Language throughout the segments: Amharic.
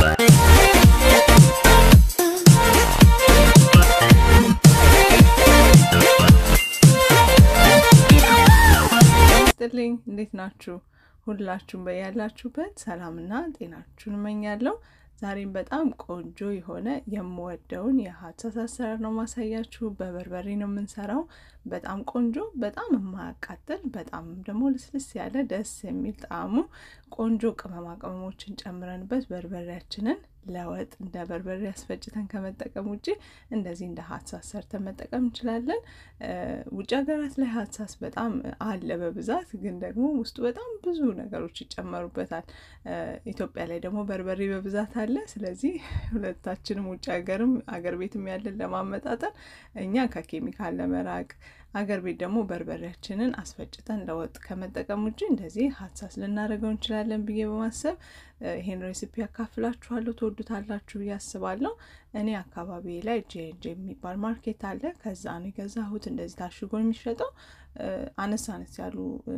ስጥልኝ እንዴት ናችሁ? ሁላችሁም በያላችሁበት ሰላምና ጤናችሁን እመኛለሁ። ዛሬም በጣም ቆንጆ የሆነ የምወደውን የሀሳስ አሰራር ነው ማሳያችሁ። በበርበሬ ነው የምንሰራው። በጣም ቆንጆ፣ በጣም የማያቃጥል፣ በጣም ደግሞ ልስልስ ያለ ደስ የሚል ጣዕሙ ቆንጆ ቅመማ ቅመሞችን ጨምረንበት በርበሬያችንን ለወጥ እንደ በርበሬ አስፈጭተን ከመጠቀም ውጭ እንደዚህ እንደ ሀሳስ ሰርተን መጠቀም እንችላለን። ውጭ ሀገራት ላይ ሀሳስ በጣም አለ በብዛት ግን ደግሞ ውስጡ በጣም ብዙ ነገሮች ይጨመሩበታል። ኢትዮጵያ ላይ ደግሞ በርበሬ በብዛት አለ። ስለዚህ ሁለታችንም ውጭ ሀገርም አገር ቤትም ያለን ለማመጣጠን እኛ ከኬሚካል ለመራቅ አገር ቤት ደግሞ በርበሬያችንን አስፈጭተን ለወጥ ከመጠቀም ውጭ እንደዚህ ሀሳስ ልናደርገው እንችላለን ብዬ በማሰብ ይሄን ሬሲፒ ያካፍላችኋለሁ። ትወዱታላችሁ ብዬ አስባለሁ። እኔ አካባቢ ላይ ጄጄ የሚባል ማርኬት አለ። ከዛ ነው የገዛሁት። እንደዚህ ታሽጎ የሚሸጠው አነስ አነስ ያሉ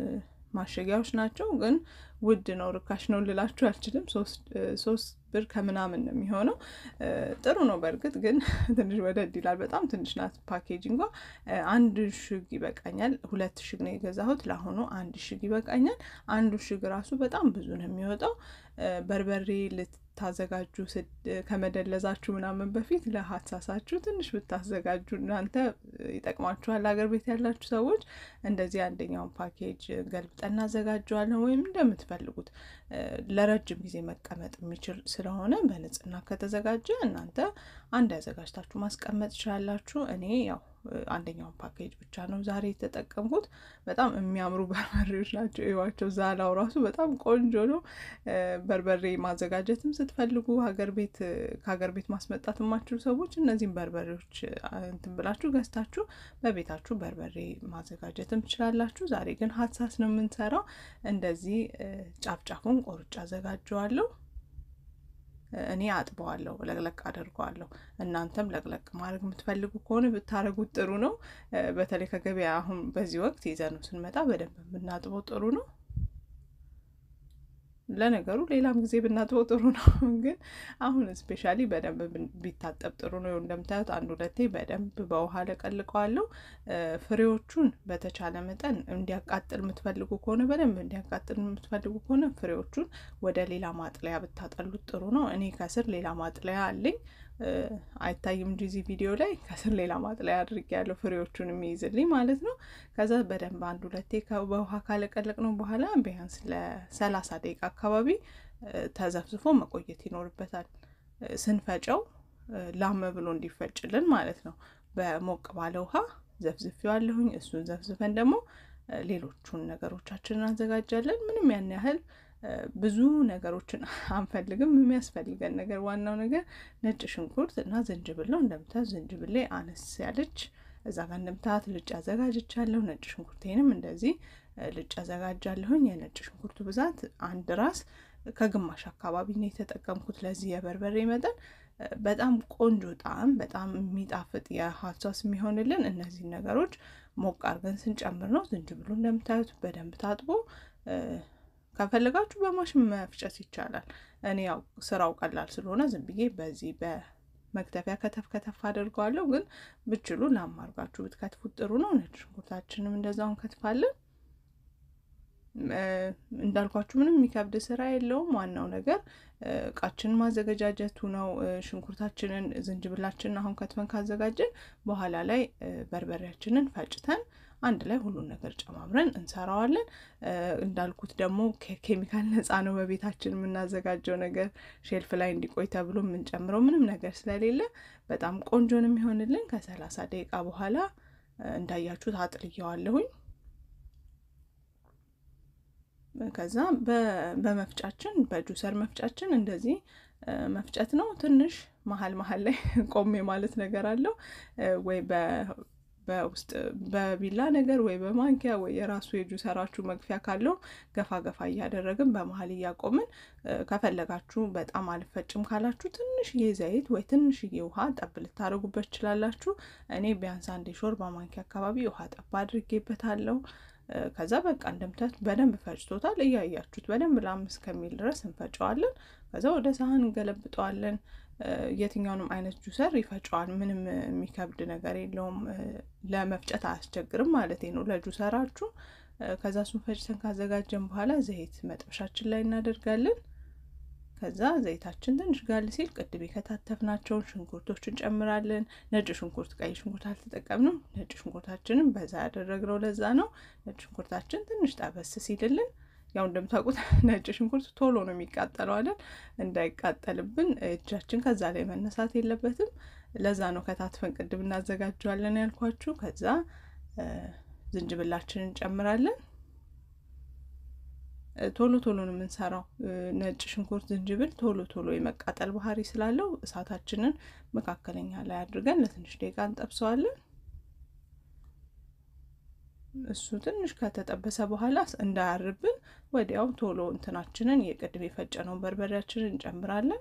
ማሸጊያዎች ናቸው። ግን ውድ ነው፣ ርካሽ ነው ልላችሁ አልችልም። ሶስት ብር ከምናምን ነው የሚሆነው። ጥሩ ነው በእርግጥ ግን ትንሽ ወደድ ይላል። በጣም ትንሽ ናት ፓኬጂንጓ። አንድ ሽግ ይበቃኛል። ሁለት ሽግ ነው የገዛሁት። ለአሁኑ አንድ ሽግ ይበቃኛል። አንዱ ሽግ ራሱ በጣም ብዙ ነው የሚወጣው። በርበሬ ልታዘጋጁ ከመደለዛችሁ ምናምን በፊት ለሀሳሳችሁ ትንሽ ብታዘጋጁ እናንተ ይጠቅማችኋል። አገር ቤት ያላችሁ ሰዎች እንደዚህ አንደኛውን ፓኬጅ ገልብጠን እናዘጋጀዋለን። ወይም እንደምትፈልጉት ለረጅም ጊዜ መቀመጥ የሚችል ስለሆነ በንጽህና ከተዘጋጀ እናንተ አንድ ያዘጋጅታችሁ ማስቀመጥ ትችላላችሁ። እኔ ያው አንደኛውን ፓኬጅ ብቻ ነው ዛሬ የተጠቀምኩት። በጣም የሚያምሩ በርበሬዎች ናቸው። ይዋቸው ዛላው ራሱ በጣም ቆንጆ ነው። በርበሬ ማዘጋጀትም ስትፈልጉ ሀገር ቤት ከሀገር ቤት ማስመጣት የማችሉ ሰዎች እነዚህም በርበሬዎች እንትን ብላችሁ ገዝታችሁ በቤታችሁ በርበሬ ማዘጋጀትም ትችላላችሁ። ዛሬ ግን ሀሳስ ነው የምንሰራው። እንደዚህ ጫፍጫፉን ቆርጬ አዘጋጀዋለሁ። እኔ አጥበዋለሁ፣ ለቅለቅ አደርገዋለሁ። እናንተም ለቅለቅ ማድረግ የምትፈልጉ ከሆነ ብታደርጉት ጥሩ ነው። በተለይ ከገበያ አሁን በዚህ ወቅት ይዘነው ስንመጣ በደንብ ብናጥበው ጥሩ ነው። ለነገሩ ሌላም ጊዜ ብናጥበው ጥሩ ነው፣ ግን አሁን ስፔሻሊ በደንብ ቢታጠብ ጥሩ ነው። እንደምታዩት አንድ ሁለቴ በደንብ በውሃ ለቀልቀዋለሁ። ፍሬዎቹን በተቻለ መጠን እንዲያቃጥል የምትፈልጉ ከሆነ በደንብ እንዲያቃጥል የምትፈልጉ ከሆነ ፍሬዎቹን ወደ ሌላ ማጥለያ ብታጠሉት ጥሩ ነው። እኔ ከስር ሌላ ማጥለያ አለኝ አይታይም እንጂ እዚህ ቪዲዮ ላይ ከስር ሌላ ማጥለያ አድርጌያለሁ ፍሬዎቹን የሚይዝልኝ ማለት ነው። ከዛ በደንብ አንድ ሁለቴ በውሃ ካለቀለቅ ነው በኋላ ቢያንስ ለሰላሳ ደቂቃ አካባቢ ተዘፍዝፎ መቆየት ይኖርበታል። ስንፈጨው ላም ብሎ እንዲፈጭልን ማለት ነው። በሞቅ ባለ ውሃ ዘፍዝፌዋለሁኝ። እሱን ዘፍዝፈን ደግሞ ሌሎቹን ነገሮቻችንን አዘጋጃለን። ምንም ያን ያህል ብዙ ነገሮችን አንፈልግም። የሚያስፈልገን ነገር ዋናው ነገር ነጭ ሽንኩርት እና ዝንጅብል ነው። እንደምታዩት ዝንጅብሌ አነስ ያለች እዛ ጋር እንደምታዩት ልጭ አዘጋጅቻለሁ። ነጭ ሽንኩርቴንም እንደዚህ ልጭ አዘጋጃለሁኝ። የነጭ ሽንኩርቱ ብዛት አንድ ራስ ከግማሽ አካባቢ ነው የተጠቀምኩት ለዚህ የበርበሬ መጠን። በጣም ቆንጆ ጣዕም፣ በጣም የሚጣፍጥ የሀሳስ የሚሆንልን እነዚህን ነገሮች ሞቅ አድርገን ስንጨምር ነው። ዝንጅብሉ እንደምታዩት በደንብ ታጥቦ ከፈለጋችሁ በማሽን መፍጨት ይቻላል። እኔ ያው ስራው ቀላል ስለሆነ ዝም ብዬ በዚህ በመክተፊያ ከተፍ ከተፍ አድርገዋለሁ። ግን ብችሉ ላም አድርጋችሁ ብትከትፉት ጥሩ ነው። ነጭ ሽንኩርታችንም እንደዛው እንከትፋለን። እንዳልኳችሁ ምንም የሚከብድ ስራ የለውም። ዋናው ነገር እቃችንን ማዘገጃጀቱ ነው። ሽንኩርታችንን፣ ዝንጅብላችንን አሁን ከትፈን ካዘጋጀን በኋላ ላይ በርበሬያችንን ፈጭተን አንድ ላይ ሁሉን ነገር ጨማምረን እንሰራዋለን። እንዳልኩት ደግሞ ከኬሚካል ነፃ ነው። በቤታችን የምናዘጋጀው ነገር ሼልፍ ላይ እንዲቆይ ተብሎ የምንጨምረው ምንም ነገር ስለሌለ በጣም ቆንጆ ነው የሚሆንልን። ከሰላሳ ደቂቃ በኋላ እንዳያችሁት አጥልየዋለሁኝ። ከዛ በመፍጫችን በጁሰር መፍጫችን እንደዚህ መፍጨት ነው። ትንሽ መሀል መሀል ላይ ቆሜ ማለት ነገር አለው ወይ በውስጥ በቢላ ነገር ወይ በማንኪያ ወይ የራሱ የጁሰራችሁ መግፊያ ካለው ገፋ ገፋ እያደረግን በመሀል እያቆምን ከፈለጋችሁ በጣም አልፈጭም ካላችሁ ትንሽዬ ዘይት ወይ ትንሽዬ ውሃ ጠብ ልታደርጉበት ትችላላችሁ። እኔ ቢያንስ አንድ የሾርባ ማንኪያ አካባቢ ውሃ ጠብ አድርጌበታለሁ። ከዛ በቃ እንደምታዩት በደንብ ፈጭቶታል። እያያችሁት በደንብ ለአምስት ከሚል ድረስ እንፈጨዋለን። ከዛ ወደ ሳህን እንገለብጠዋለን። የትኛውንም አይነት ጁሰር ይፈጨዋል። ምንም የሚከብድ ነገር የለውም። ለመፍጨት አያስቸግርም ማለት ነው ለጁሰራችሁ። ከዛ እሱን ፈጭተን ካዘጋጀን በኋላ ዘይት መጥበሻችን ላይ እናደርጋለን። ከዛ ዘይታችን ትንሽ ጋል ሲል ቅድም የከታተፍናቸውን ሽንኩርቶች እንጨምራለን። ነጭ ሽንኩርት፣ ቀይ ሽንኩርት አልተጠቀምንም። ነጭ ሽንኩርታችንን በዛ ያደረግነው ለዛ ነው። ነጭ ሽንኩርታችን ትንሽ ጠበስ ሲልልን ያው እንደምታውቁት ነጭ ሽንኩርት ቶሎ ነው የሚቃጠለው አይደል? እንዳይቃጠልብን እጃችን ከዛ ላይ መነሳት የለበትም። ለዛ ነው ከታትፈን ቅድም እናዘጋጀዋለን ያልኳችሁ። ከዛ ዝንጅብላችንን እንጨምራለን። ቶሎ ቶሎ ነው የምንሰራው። ነጭ ሽንኩርት፣ ዝንጅብል ቶሎ ቶሎ የመቃጠል ባህሪ ስላለው እሳታችንን መካከለኛ ላይ አድርገን ለትንሽ ደቂቃ እንጠብሰዋለን። እሱ ትንሽ ከተጠበሰ በኋላ እንዳያርብን ወዲያው ቶሎ እንትናችንን የቅድም የፈጨነውን በርበሬያችንን እንጨምራለን።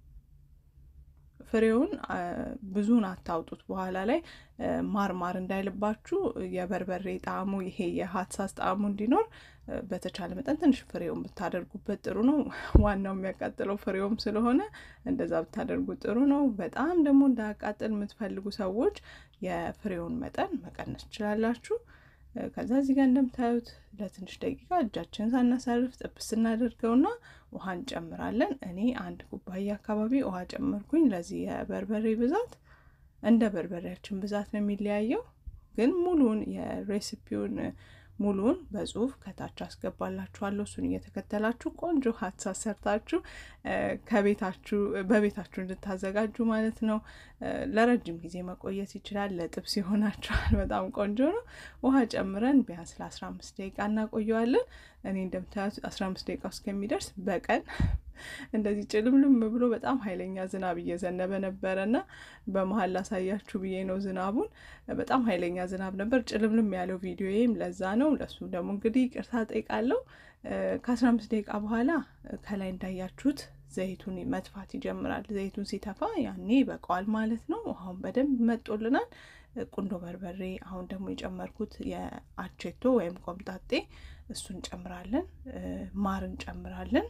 ፍሬውን ብዙን አታውጡት። በኋላ ላይ ማርማር እንዳይልባችሁ የበርበሬ ጣዕሙ ይሄ የሀትሳስ ጣዕሙ እንዲኖር በተቻለ መጠን ትንሽ ፍሬውን ብታደርጉበት ጥሩ ነው። ዋናው የሚያቃጥለው ፍሬውም ስለሆነ እንደዛ ብታደርጉት ጥሩ ነው። በጣም ደግሞ እንዳያቃጥል የምትፈልጉ ሰዎች የፍሬውን መጠን መቀነስ ትችላላችሁ። ከዛ እዚህ ጋር እንደምታዩት ለትንሽ ደቂቃ እጃችንን ሳናሳርፍ ጥብስ እናደርገውና ውሃ እንጨምራለን። እኔ አንድ ኩባያ አካባቢ ውሃ ጨመርኩኝ። ለዚህ የበርበሬ ብዛት እንደ በርበሬያችን ብዛት ነው የሚለያየው። ግን ሙሉውን የሬሲፒውን ሙሉውን በጽሁፍ ከታች አስገባላችኋለሁ። እሱን እየተከተላችሁ ቆንጆ ሀትሳስ ሰርታችሁ ከቤታችሁ በቤታችሁ እንድታዘጋጁ ማለት ነው። ለረጅም ጊዜ መቆየት ይችላል። ለጥብስ ይሆናችኋል። በጣም ቆንጆ ነው። ውሃ ጨምረን ቢያንስ ለአስራ አምስት ደቂቃ እናቆየዋለን። እኔ እንደምታዩት አስራ አምስት ደቂቃ እስከሚደርስ በቀን እንደዚህ ጭልምልም ብሎ በጣም ኃይለኛ ዝናብ እየዘነበ ነበረ እና በመሀል ላሳያችሁ ብዬ ነው ዝናቡን። በጣም ኃይለኛ ዝናብ ነበር። ጭልምልም ያለው ቪዲዮዬም ለዛ ነው። ለሱ ደግሞ እንግዲህ ይቅርታ ጠይቃለሁ። ከአስራ አምስት ደቂቃ በኋላ ከላይ እንዳያችሁት ዘይቱን መጥፋት ይጀምራል። ዘይቱን ሲተፋ ያኔ ይበቃዋል ማለት ነው። ውሃውን በደንብ መጦልናል። ቁንዶ በርበሬ አሁን ደግሞ የጨመርኩት የአቼቶ ወይም ቆምጣጤ እሱን እንጨምራለን። ማር እንጨምራለን።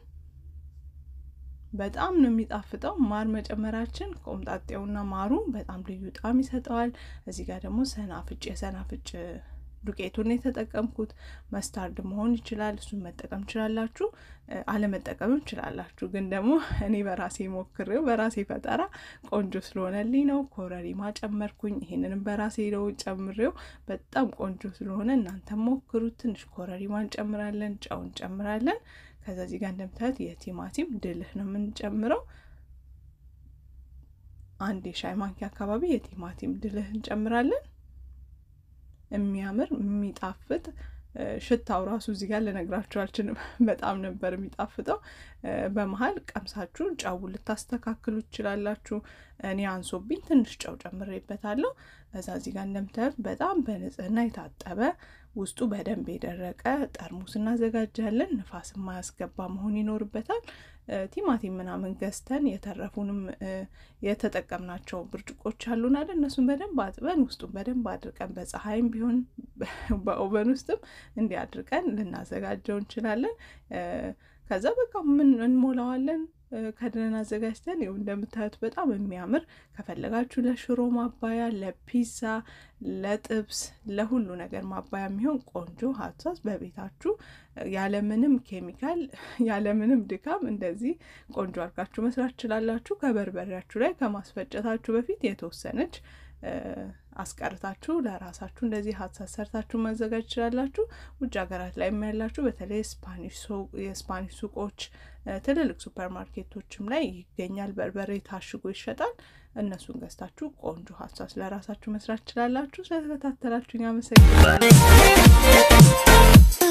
በጣም ነው የሚጣፍጠው። ማር መጨመራችን ቆምጣጤውና ማሩ በጣም ልዩ ጣዕም ይሰጠዋል። እዚህ ጋር ደግሞ ሰናፍጭ የሰናፍጭ ዱቄቱን የተጠቀምኩት መስታርድ መሆን ይችላል። እሱን መጠቀም ትችላላችሁ፣ አለመጠቀምም ትችላላችሁ። ግን ደግሞ እኔ በራሴ ሞክሬው በራሴ ፈጠራ ቆንጆ ስለሆነልኝ ነው ኮረሪማ ጨመርኩኝ። ይሄንንም በራሴ ነው ጨምሬው በጣም ቆንጆ ስለሆነ እናንተ ሞክሩት። ትንሽ ኮረሪማ እንጨምራለን፣ ጨው እንጨምራለን። ከዛ እዚህ ጋር እንደምታዩት የቲማቲም ድልህ ነው የምንጨምረው። አንድ የሻይ ማንኪያ አካባቢ የቲማቲም ድልህ እንጨምራለን። የሚያምር የሚጣፍጥ ሽታው ራሱ እዚህ ጋር ልነግራችሁ አልችልም። በጣም ነበር የሚጣፍጠው። በመሀል ቀምሳችሁ ጨው ልታስተካክሉ ትችላላችሁ። እኔ አንሶብኝ ትንሽ ጨው ጨምሬበታለሁ። እዛ እዚህ ጋር እንደምታዩት በጣም በንጽህና የታጠበ ውስጡ በደንብ የደረቀ ጠርሙስ እናዘጋጃለን። ንፋስ የማያስገባ መሆን ይኖርበታል። ቲማቲም ምናምን ገዝተን የተረፉንም የተጠቀምናቸው ብርጭቆች አሉን አይደል? እነሱን በደንብ አጥበን ውስጡን በደንብ አድርቀን በፀሐይም ቢሆን በኦቨን ውስጥም እንዲህ አድርቀን ልናዘጋጀው እንችላለን። ከዛ በቃ ምን እንሞላዋለን ከድነን አዘጋጅተን ይኸው እንደምታዩት በጣም የሚያምር ከፈለጋችሁ ለሽሮ ማባያ፣ ለፒዛ፣ ለጥብስ፣ ለሁሉ ነገር ማባያ የሚሆን ቆንጆ ሀሳስ በቤታችሁ ያለምንም ኬሚካል ያለምንም ድካም እንደዚህ ቆንጆ አድርጋችሁ መስራት ትችላላችሁ። ከበርበሬያችሁ ላይ ከማስፈጨታችሁ በፊት የተወሰነች አስቀርታችሁ ለራሳችሁ እንደዚህ ሀሳስ ሰርታችሁ ማዘጋጅ ትችላላችሁ። ውጭ ሀገራት ላይ ያላችሁ በተለይ የስፓኒሽ ሱቆች፣ ትልልቅ ሱፐር ማርኬቶችም ላይ ይገኛል። በርበሬ ታሽጎ ይሸጣል። እነሱን ገዝታችሁ ቆንጆ ሀሳስ ለራሳችሁ መስራት ትችላላችሁ። ስለተከታተላችሁ አመሰግናለሁ።